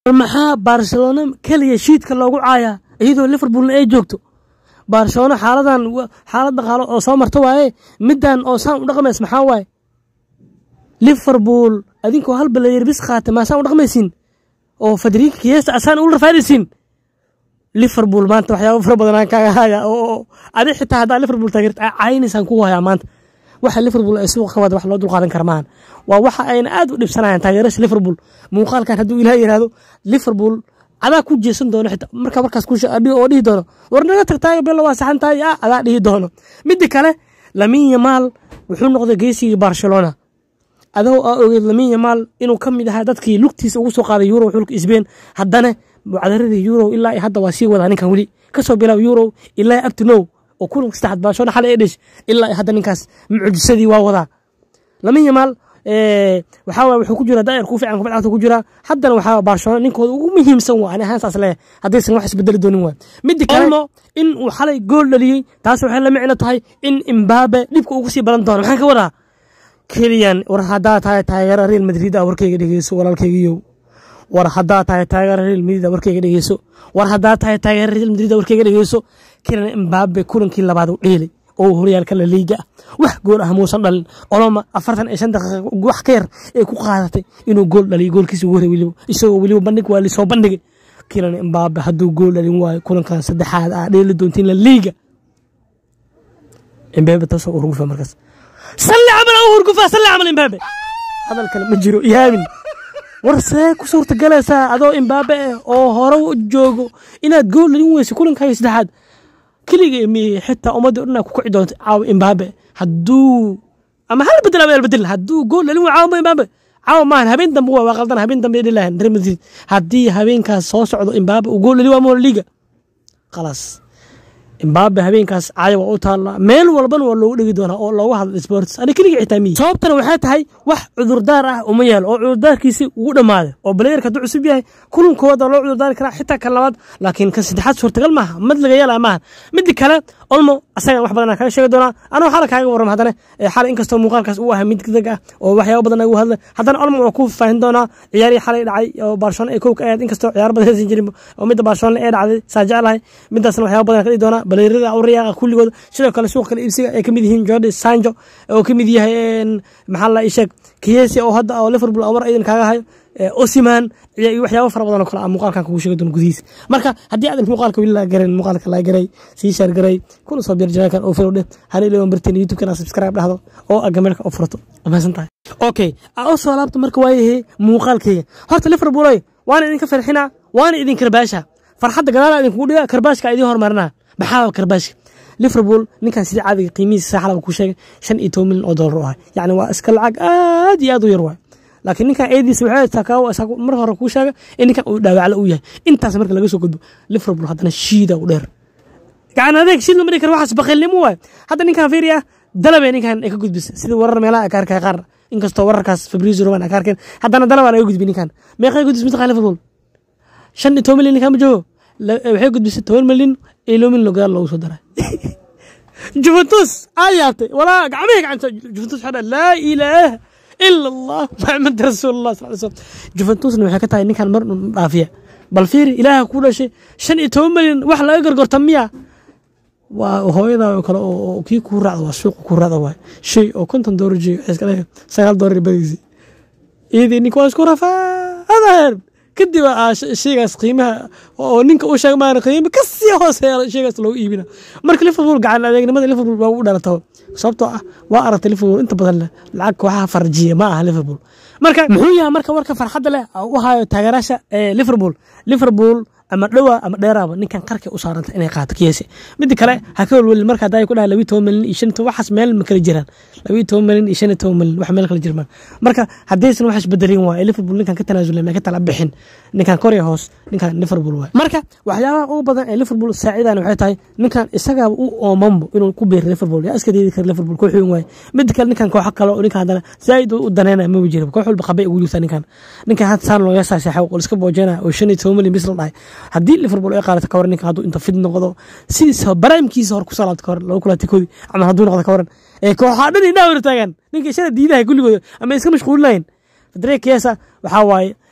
maxaa barcelona keliya shiidka loogu caayaa iyadoo liverpoolna ay joogto barcelona xaaladan xaalad dhaqaalo oo soo marta waaye middan oo saan u dhaqmays maxaa waaye liverpool adinkoo hal balayer bis qaata maasaan u dhaqmaysin oo fadriika kiyesta asaan ula rafaadaysin liverpool maanta waxyaaba fara badan aan kaaga haya oo adi xitaa haddaa liverpool taageerta caynaysaan ku hayaa maanta waxa liverpool ay suuqa ka wada wax loo dulqaadan kara maahan waa waxa ayna aad u dhibsanayaan taageerasha liverpool muuqaalkan hadduu ilaah yidhaahdo liverpool adaa ku jeesan doono xitaa marka markaas oo dhihi doono war naga tagtaayo bella waa saxan tahay ah adaa dhihi doono midda kale lamin yamaal wuxuu noqday geesigii barcelona adoo aa ogeed lamin yamaal inuu ka mid ahaa dadkii lugtiisa ugu soo qaaday euro xulka sbain haddana mucadaradii euro ilaa hadda waa sii wadaa ninkan weli kasoo bilaab euro ilaa abtinow oo kulanka saddexaad barcelona xalay ee dhish ilaa hadda ninkaas mucjisadii waa wadaa lamin yamaal waxaa waye wuxuu ku jira daa'ir ku fiican kubad cagta ku jira haddana waxaa barcelona ninkooda ugu muhiimsan waa ani ahaan saas leeyahay haddaysan wax isbedeli doonin waa midda kale olmo in uu xalay gool dhaliyey taas waxay la micno tahay in imbabe dhibka ugu sii badan doono maxaan ka wadaa keliyan war haddaa tahay taageera real madrid a warkayga dhegeyso walaalkaygiyow war haddaa tahay taageera real madrid a warkayga dhegeyso war haddaa tahay taageera real madrid a warkayga dhegeyso keliyan imbabe kulankii labaad u dheelay oo horyaalka la liiga ah wax gool ah muusan dhalin oloma afartan iyo shan daqiiqa wax ka yar ee ku qaadatay inuu gool dhaliyo goolkiisa ugu horey weliba isagoo weliba bandhig waa lisoo bandhigay kilan imbabe hadduu gool dhalin waayo kulankan saddexaad aa dheeli doontiin la liiga imbabe taasoo urgufa markaas salli camal u hurgufa salli camal imbabe hadal kale ma jiro ihaamin war see ku suurtagalaysaa adoo imbabe ah oo hore u joogo inaad gool dhalin weyso kulankayo saddexaad keliga mi xitaa ummadda dhan ku kici doonta caawa imbabe hadduu ama hal bedel ama bedel hadduu gool dhalin waa caawa imbabe caawa maahan habeen dambe waa qaldan habeen dambe dhilahan real madrid haddii habeenkaas soo socdo imbabe uu gool dhalin waa mola liga khalaas imbabe habeenkaas caaya waa u taallaa meel walbana waa loogu dhegi doonaa oo loogu hadla sports ani keliga xitaa miyi sababtana waxay tahay wax cudurdaar ah uma yaalo oo cudurdaarkiisi ugu dhammaaday oo balayerka hadduu cusub yahay kulankooda loo cudurdaari karaa xitaa kan labaad laakiin kan saddexaad suurtagal maaha mad laga yeelaa maaha midda kale olmo asagan wax badan kaga sheegi doonaa anoo xala kaaga warram haddana xalay inkastoo muuqaalkaas uu ahay mid deg ah oo waxyaaba badan ugu hadlay haddana olmo waa ku faahin doonaa ciyaarihii xalay dhacay oo barcelona ay kowka ahayd inkastoo ciyaar badan haysan jirin oo midda barcelona ee dhacday saa jeclahay midaasna waxyaaba badan ka dhigi doonaa baleyrada awriyaaqa kulligood sidoo kale suuq kale iibsiga ay ka mid yihiin jordi sanjo oo ka mid yahay maxaa la sheeg kiyesi oo hadda oo liverpool awar idan kaaga hayo osiman iyo waxyaabo fara badan oo kale muuqaalkan kugu sheegi doono gudihiisa marka haddii aadan muuqaalka weli laa garan muuqaalka laa garay sii shaar garay kuna soo biir janaalkan oo filo dheh hana ilaawan barteen youtube-kana subscribe dhahdo oo agameelka u furato amaasan tahay okay aa u soo laabta marka waayahay muuqaalkayga horta liverpool waana idinka farxinaa waana idin karbaasha farxadda gadaala idinkugu dhiga karbaashka idin hormarinaa maxaa karbaashka liverpool ninkan sidii caadiga qiimihiisa saaxalaba ku sheegay shan iyo toban milyan oo dollar u ahay yacni waa iska lacag aad iyo aad u yar waay laakiin ninkan eediisa waxay mar hore kuu sheega in ninkan uu dhaawacla uu yahay intaas marka laga soo gudbo liverpool haddana shiida u dheer gacan adeeg shiid lama dhigi karo waxaas baqiilnimo waay hadda ninkan fiiri ah dalabe ninkan ay ka gudbisa sida warar meelaha ay ka arkaya qaar inkastoo wararkaas fabrizio roman ay ka arkeen haddana dalabaa laga gudbi ninkan meeqay gudbis mitaqaa liverpool shan iyo toban milyan ninkan ma joogo waxay gudbisay toban milyan iyo loo milyan gadaal loogu soo daray juventus aa yaabtay walaa gacmihii gacanta juventus waxaa laa ilaaha ila allah maxamed rasuulullah sal slam juventusna waxay ka tahay ninkan mar un dhaafiya bal fiiri ilaaha ku dhashay shan iyo toban milyan wax laga gargorta miya waa hooyadaa oo kale oo kii kuu raacda waa suuqa kuu raacda waay shay oo konton doolar jeeyo waxay iska leeyahay sagaal doolar badiisi iyadii ninka waa isku rafaadaher kadib shaygaas qiimaha oo ninka u sheega maana qiimo ka sii hooseeya shaygaas loogu iibina marka liverpool gacan adeegnimada liverpool waa u dhalata sababtoo ah waa aragtay liverpool inta badan leh lacag kooxaha farjiya ma aha liverpool marka muxuu yahay marka warka farxadda leh u hayo taageeraasha liverpool liverpool ama dhowa ama dheeraaba ninkan qarkay u saaranta inay qaato kiyese midda kale ha ka welwelin marka haddaa ku dhahay labiyi toban milyan iyo shan waxaas meel ma kala jiraan labiyi toban milyan iyo shan iyo toban milyan wax meel kala jirmaan marka haddaysan wax isbedelin waa liverpool ninkan ka tanaasulay ma ka tala bixin ninkan korya hoos ninkan liverpool waay marka waxyaabaha ugu badan ee liverpool saacidan waxay tahay ninkan isagaaba u oomanbo inuu ku beero liverpool yaa iska diidi kara liverpool koox weyn waaye midda kale ninkan kooxo kale oo ninkan haddana zaaid u daneynaya maba jira koox walba qabay ugu jirtaa ninkan ninkan hadda saan looga saaseexay oo iska boojeenaya oo shan iyo toban milyan bis la dhahay haddii liverpool ay qaadato kawaran ninka hadduu inta fid noqdo sidiisa baraamkiisa hor kusoo laabta kawaran lagu kulaatay koodi ama hadduu noqdo kawaran ee kooxaa dhan indhaa hor taagan ninka ishada diidaha kulligooda ama iska mashquulinayn fadree kiesa waxaa waaye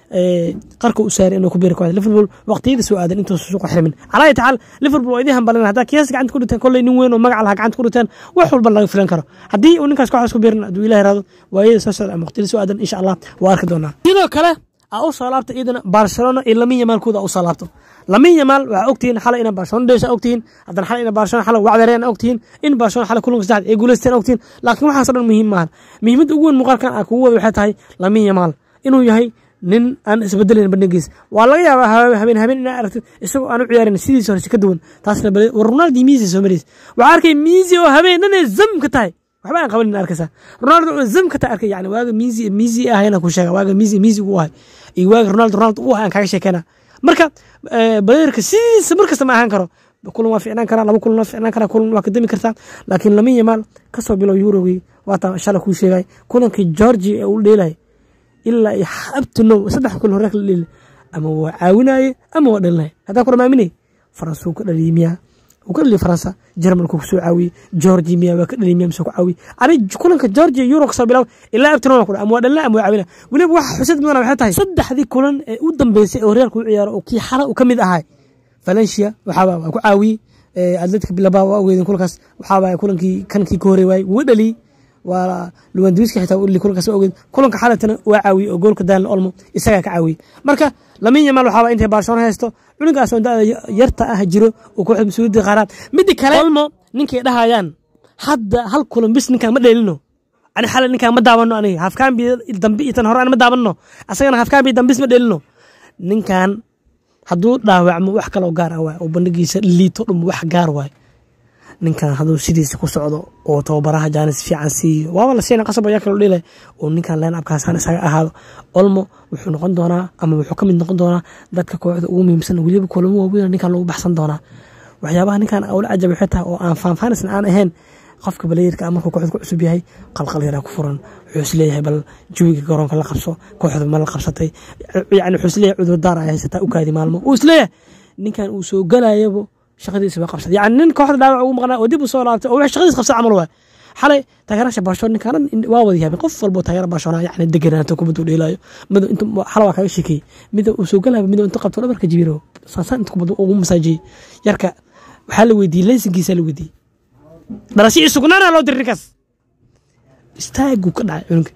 qarka u saaray inuu ku biiri kooxda liverpool waqtiyada soo aadan intuu suuqa xirmin calaa tacaal liverpool waa idin hambalin haddaa kiyaas gacanta ku dhiteen kolley nin weyn oo magac lahaa gacanta ku dhiteen wax walba laga filan karo haddii uu ninkaas kooxdaas ku biirin hadduu ilaah raado waayada soo socda ama waqtiyada soo aadan insha allah waa arki doonaa sidoo kale aa u soo laabta iyadana barcelona iyo lamin yamaalkooda u soo laabto lamin yamaal waxaa ogtihiin xalay ina barcelona dhesha ogtihiin haddana xalay ina barcelona xalay wacdareen ogtihiin in barcelona xalay kulanka saddexda ay guuleysteen ogtihiin laakiin waxaas o dhan muhiim maahan muhiimadda ugu weyn muuqaalkan aa kugu wada waxay tahay lamin yamaal inuu yahay nin aan isbedelayn bandhigiis waa laga yaabaa habeen habeen inaa aragtid isagoo aan u ciyaarin sidiisa horese ka duwan taasna bale war ronaldo miisi soo maraysa waxaa arkay miisi oo habeen dhanay zamka tahay waxba aan qabanin arkaysaa ronaldo oo zamka tahay arkay yani waaga miisi miisi ahayna ku sheega waaga miisi miisi ugu ahay iyo waaga ronaldo ronaldo u ahay aan kaaga sheekeyna marka baleerka sidiisa markasta ma ahaan karo kulan waa ficnaan karaa laba kulan waa ficnaan karaa kulan waa kadami kartaa laakiin lamin yamaal kasoo bilow eurogii waata shala kuu sheegay kulankii georgia ee uu dheelay ilaa iyo abtinow saddex kulan hore kala dheeli ama waa caawinaye ama waa dhalinay haddaan ku dhamaaminay faransa uu ka dhaliyay miyaa uu ka dhaliyay faransa jarmalku kusoo caawiyey georgia miyaa waa ka dhaliyay miyaa mise ku caawiyey ani kulanka georgia euro kasoo bilaw ilaa abtinow ku ama waa dhalina ama waa caawina weliba waxa xusad mudan waxay tahay saddexdii kulan ee u dambeysay ee horyaalka u ciyaaro oo kii xala uu ka mid ahay valencia waxaaba waa ku caawiyey atletica bilaba waa ogeydeen kulankaas waxaaba kulankii kankii ka horey waayey wuu dhaliyey waa luwandiwiska xitaa uli kulankaas ogeyd kulanka xalatana waa caawiyey oo goolka daalin olmo isagaa ka caawiyey marka lamin yamaal waxaaba intay barcelona haysto cunugaas oo da'da yarta ah jiro oo kooxda mas-uuliyadda qaaraan midda kale olmo ninkay dhahayaan hadda hal kulan bis ninkaan ma dheelino ani xalay ninkaan ma daawano aniga hafkaanbi dambe iyo tan hore aan ma daawano asagana hafkaanbi dambis ma dheelino ninkan hadduu dhaawacmo wax kaloo gaar ah waay oo bandhigiisa liito dhum wax gaar waay ninkan hadduu sidiisa ku socdo oo tababaraha jaanis fiican siiyo waaba la siina qasab ayaa kaloo dhilay oo ninkan leen abkaasaan isaga ahaado olmo wuxuu noqon doonaa ama wuxuu ka mid noqon doonaa dadka kooxda ugu muhiimsan weliba kulamo waaweyn ninkan lagu baxsan doonaa waxyaabaha ninkan ula cajab waxay tahay oo aan faanfaanisna aan ahayn qofka balayirka markuu kooxda ku cusub yahay qalqal yaraa ku furan wuxuu isleeyahay bal jawiga garoonka la qabso kooxda ma la qabsatay yani wuxuu isleeyahay cudurdaar ay haysataa u kaadi maalmo uu isleeyahay ninkan uu soo galayabo shaqadiisa waa qabsatay yani nin kooxda dhaawac ugu maqnaa oo dib u soo laabtay oo wax shaqadiis qabsa camal waay xalay taageerasha barcelona ninkaan waa wada yaabeen qof walbo taageera barcelona yani deganaato kubaddu dheelaayo mid intu xala waa kaga sheekeeyey mid uu soo galayo mid intu qabto dhabarka jibiro saasaan inta kubaddu ugu masaajiyey yarka waxaa la weydiiyey leysinkiisa la weydiiyey dharashii sugnaana loo diri ninkaas istaaguu ka dhacay cunugga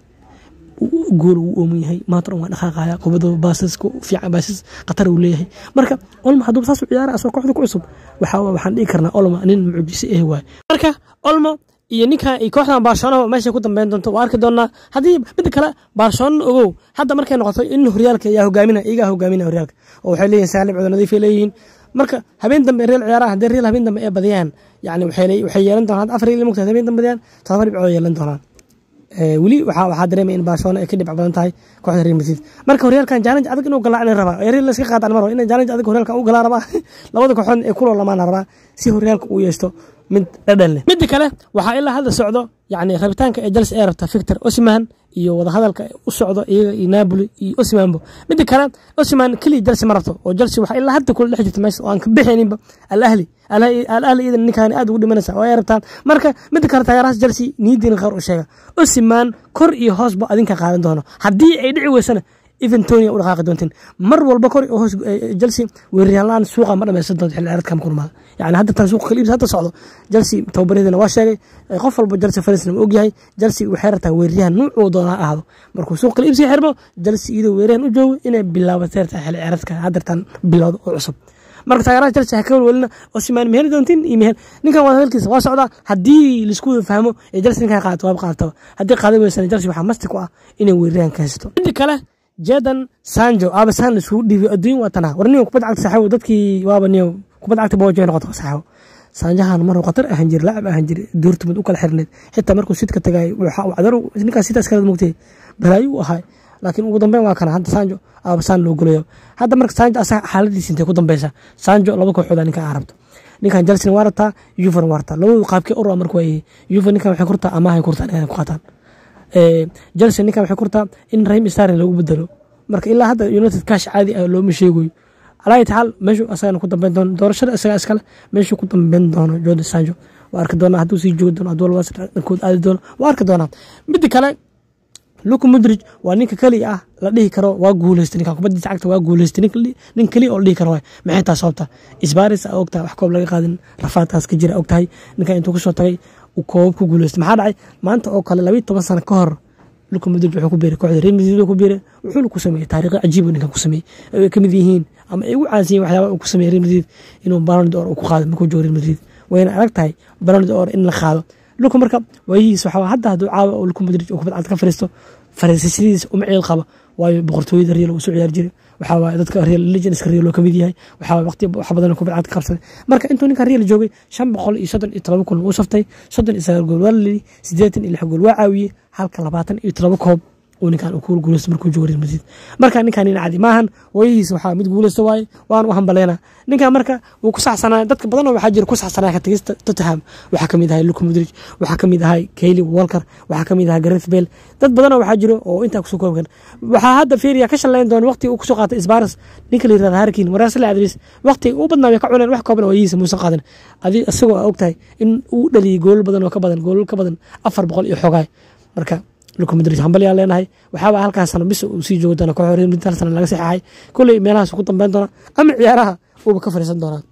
gool uu ooman yahay maanta dhan waa dhaqaaqaya kubadda baasasku fiican baasas khatar uu leeyahay marka olmo hadduu saas u ciyaara asoo kooxda ku cusub waxaa waxaan dhihi karnaa olmo nin mucjise eh waay marka olmo iyo ninkan iyo kooxdan barcelona meesha ku dambeyn doonto waa arki doonaa haddii midda kale barcelona ogow hadda markay noqoto in horyaalka yaa hogaamina iyagaa hogaaminaya horyaalka oo waxay leeyihin saalim cudo nadiifay leeyihiin marka habeen dambe real ciyaaraha haddii real habeen dambe ee badiyaan yani waxay yeelan doonaan afar real mugta habeen dambe badiyaan todoba dhibcood yeelan doonaan weli waxaa dareemaya in barcelona ay ka dhibc badan tahay kooxda real madrid marka horyaalkan challenge adag inuu galaa in rabaa real la iska qaadaan mar in challenge adag horyaalkan u galaa rabaa labada kooxood ee kuloo lamaan rabaa si horyaalka uu yeeshto mid dhadhan leh midda kale waxaa ilaa hadda socdo yani rabitaanka ee jelse ee rabta victor osiman iyo wadahadalka u socdo iyaga iyo napoli iyo osimanbo midda kale osiman keliya jelse ma rabto oo jelse waxaa ilaa hadda kula dhex jirta meesha oo aan ka bixayninba alahli alahli iyadan ninkaan aad ugu dhimanaysa oo ay rabtaan marka midda kale taageerahaas jelse niyadiina qaar u sheega osiman kor iyo hoosba adinka qaadan doono haddii ay dhici weysana eventonia u dhaqaaqi doonteen mar walba kor oo hoos jelse weeraryaanlaan suuqa ma dhameysan doonto xilli ciyaareedkan ku rumaada yani hadda tan suuqa kaliibs hadda socdo jelse tababaryadina waa sheegay qof walba jelse farisna ma ogyahay jelse waxay rabtaa weeraryahan nuucuu doona ha ahaado markuu suuqa kaliibsi xirmo jelse iyadoo weeraryahan u joogo inay bilaabatay rabtaa xilli ciyaareedka haddartan bilowda oo cusub marka taageeraha jelse ha ka welwelina osimaan meheli doontiin iyo mehel ninkan waa hadalkiisa waa socdaa haddii laisku wada fahmo ee jelse ninkan qaadato waaba qaadataba haddii qaadan weysana jelse waxaa masti ku ah inay weeraryahan ka haysato midda kale jadan sanjo aaba saan isugu dhiibay adduun waa tanaa war niyo kubadda cagta saaxiibo dadkii waaba niyo kubadda cagta boojo noqoto saaxiibo saanjahan maruu khatar ahaan jir laacib ahaan jir duurtumad u kala xirneed xitaa markuu sidka tagay cadar ninkaas sidaas kala mugtay balaayo u ahay laakiin ugu dambeyn waa kana hadda sanjo aaba saan loo golayo hadda marka sanjo asaga xaaladiisa intay ku dambeysa sanjo laba kooxooda ninka aa rabto ninkan jelsena waa rabtaa yuvan waa rabtaa labadu qaabkee u raba marka waa yuvan ninkan waxay kurtaa amaahay kurtaan inay ku qaataan jelse ninkan waxay kurtaa in rahim starin lagu bedelo marka ilaa hadda united kash caadi ah looma sheegayo alaayi tacaal meeshuu asagana ku dambeyn doono doorashada isaga iskale meeshuu ku dambeyn doono jordan sanjo waa arki doonaa hadduu sii joogi doono hadduu labadaas dhankood aadi doono waa arki doonaa midda kale luka mudrij waa ninka keliya ah la dhihi karo waa guuleystay ninkan kubadiisa cagta waa guuleystay nin keliya oo la dhihi karo waay maxay taa sababta isbaaris a ogtahay wax koob laga qaadin rafaadkaas ka jira ogtahay ninkan intuu kusoo tagay uu koobab ku guuleystay maxaa dhacay maanta oo kale labayo toban sano ka hor luka mudrij wuxuu ku biiray kooxda real madrid ku biiray wuxuuna ku sameeyey taariikho cajiib ninkan ku sameeyey ay ka mid yihiin ama ay ugu caansan yihin waxyaaba uu ku sameeyey real madrid inuu ballon d'or uu ku qaado markuu joogo real madrid wayna adag tahay ballon d'or in la qaado luka marka waayihiis waxaa hadda hadduu caawa oo luka mudrij uu kubad cad ka fariisto fariisashadiisa uma ciil qaba waayo boqortooyada real uu soo ciyaari jiray waxaa waaye dadka real legendska real oo kamid yahay waxaa waaye waqti wax badan kubad cad ka qabsaday marka intuu ninkan real joogay shan boqol iyo soddon iyo todoba kulan uu saftay soddon iyo sagaal gool waa la lidi siddeetan iyo lix gool waa caawiyey halka labaatan iyo todoba koob uu ninkan uu ku guuleysto markuu joogo real madrid marka ninkan nin cadi maahan waayihiisa waxaa mid guuleysto waaye waan u hambaleena ninkan marka wuu ku saxsanaa dadka badan oo waxaa jira ku saxsanaa ka tagista tottenham waxaa kamid ahay luka mudrij waxaa kamid ahay kayli walker waxaa kamid ahay gareth bale dad badan oo waxaa jiro oo intaa kusoo koobkan waxaa hadda fiiriya ka shalayn doona waqti uu kusoo qaatay isbaras ninka la yirahda harkin waraasle adris waqti u badnaa way ka cuneen wax kooban waayihiisa muusan qaadan adi isagoo aa ogtahay in uu dhaliyay goolal badan oo ka badan goolal ka badan afar boqol iyo xogaay marka luka mudrij hambalyaa leenahay waxaaba halkaas sano bis uu sii joogi doona kooxda real madrid hal sana laga saxaxay kulley meelahaas ku dambeyn doona ama ciyaaraha uuba ka fariisan doonaa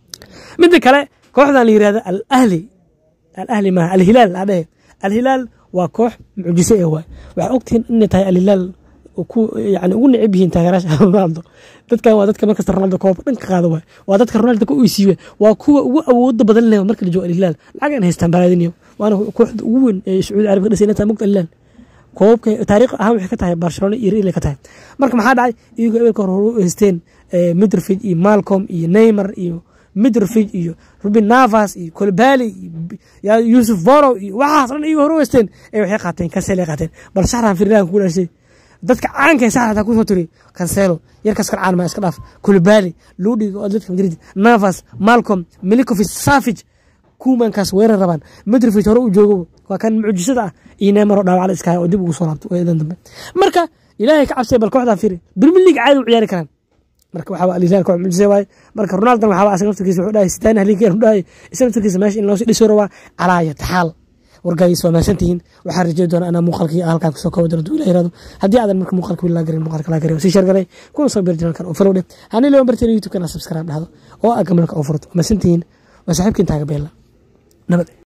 midda kale kooxdan la yirahda al ahli al ahli maaha alhilaal adhehe alhilaal waa koox mucjise ee waay waxaa ogtihiin inay tahay alhilaal ku yani ugu neceb yihiin taageeraasha ronaldo dadkan waa dadka markasta ronaldo koob dhan ka qaada waay waa dadka ronaldo ka uysiiwe waa kuwa ugu awooda badan leh marka la joogo alhilaal lacag aan haystaan balaadiniyo waana kooxda ugu weyn ee sacuudi arabiya ka dhisay inay tahay mugta alhilaal koobabka taariikh ahaan waxay ka tahay barcelona iyo real ka tahay marka maxaa dhacay iyagoo eberka hore u haysteen midrfid iyo malcom iyo neymar iyo midrfid iyo rubin navas iyo colbali iyo yusuf vorow iyo waxaas dhan iyagoo hore u haysteen ee waxay qaateen kansele qaateen bal shaxran firilan ku dhashay dadka caanka ee saxrata kusoo tiri kanselo yarkaas kar caan ma iska dhaaf colbali ludhig oo dadka madrid navas malcom milikovic savage kumankaas weerar rabaan midrfid hore u joogo waa kan mucjisada ah iyo neymar oo dhaawacla iskahay oo dib ugu soo laabto eedan dambe marka ilaahay ka cabsay bal kooxdaa firi premier league caadi u ciyaari karaan marka waxaa alhilaal koox mucjise waaye marka ronaldan waxaa asaga naftirkiisa wuxuu dhahay sitaan halinkeen dhahay isa naftirkiisa meesha in loosii dhiso rabaa calaaya taxaal wargaadiis waa mahadsantihiin waxaan rajey doonaa anaa muuqaalkii halkaan kusoo koobo doonto ila yirahdo haddii aadan marka muuqaalka wili laa garin muuqaalka laa garin sii sheer garay kuna soo beer janalkan oo follow dheh hanii leewan barteen youtube kana subscribe dhahdo oo aa gamalka oo furto mahadsantihiin waa saaxiibkiin taaga beella nabad